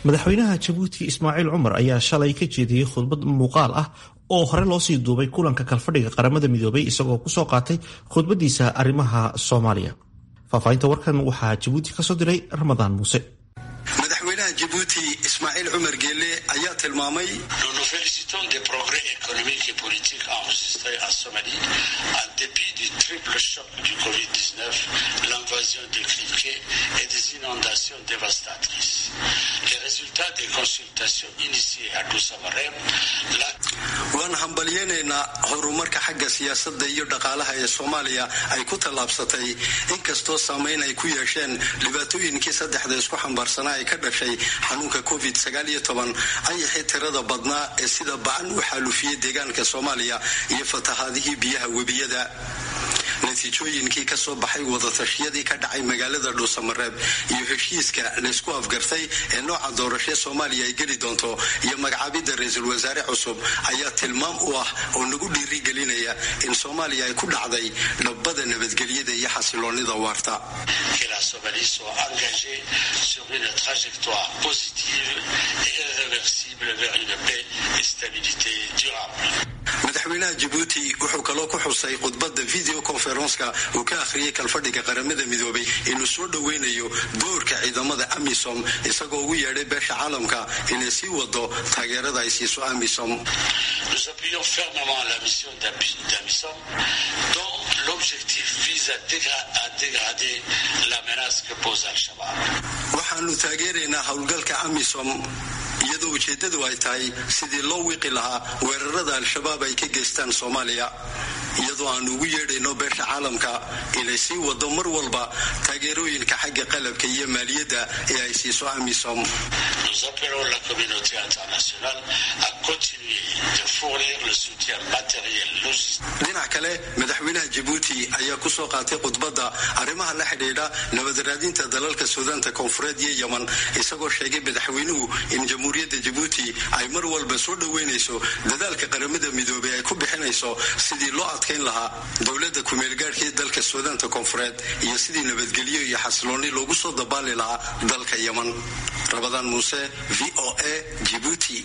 madaxweynaha jabuuti ismaaciil cumar ayaa shalay ka jeediyey khudbad muuqaal ah oo hore loosii duubay kulanka kalfadhiga qaramada midoobay isagoo kusoo qaatay khudbadiisa arrimaha soomaaliya faahfaahinta warkan waxaa jabuuti kasoo diray ramadaan muuse madaxweynaha jabuuti ismaaciil cumar geelle ayaa tilmaamay des progrès économiques et politiques enregistrés en Somalie en dépit du triple choc du Covid-19, l'invasion des criquets et des inondations dévastatrices. Les résultats des consultations initiées à Dousamarem waan hambalyeynaynaa horumarka xagga siyaasadda iyo dhaqaalaha ee soomaaliya ay ku tallaabsatay inkastoo saamayn ay ku yeesheen dhibaatooyinkii saddexda isku xambaarsanaa ee ka dhashay xanuunka covid ayaxii tirada badnaa ee sida bacan u xaalufiyey deegaanka soomaaliya iyo fatahaadihii biyaha webiyada natiijooyinkii ka soo baxay wadatashyadii ka dhacay magaalada dhuusamareeb iyo heshiiska laysku afgartay ee nooca doorashee soomaaliya ay geli doonto iyo magacaabidda ra-iisul wasaare cusub ayaa tilmaam u ah oo nagu dhiirigelinaya in soomaaliya ay ku dhacday dhabbada nabadgelyada iyo xasiloonida waarta madaxweynaha jabuuti wuxuu kaloo ku xusay khudbadda video conferenska uu ka akhriyay kalfadhiga qaramada midoobay inuu soo dhoweynayo doorka ciidamada amisom isagoo ugu yeedhay beesha caalamka inay sii wado taageerada ay siiso amisom waxaanu taageeraynaa howlgalka amisom iyadoo ujeeddadu ay tahay sidii loo wiiqi lahaa weerarada al-shabaab ay ka geystaan soomaaliya iyadoo aanu ugu yeedhayno beesha caalamka inay sii wado mar walba taageerooyinka xagga qalabka iyo maaliyadda ee ay siiso amisom dhinac kale madaxweynaha jabuuti ayaa kusoo qaatay khudbadda arrimaha la xidhiidha nabadaraadinta dalalka suudaanta koonfureed iyo yeman isagoo sheegay madaxweynuhu in jamhuuriyadda jabuuti ay mar walba soo dhoweynayso dadaalka qaramada midoobey ay ku bixinayso sidii loo adkayn lahaa dowladda kumeelgaadhkii dalka suudaanta koonfureed iyo sidii nabadgelyo iyo xasilooni loogu soo dabaali lahaa dalka yeman rabadaan muuse v o a jibuuti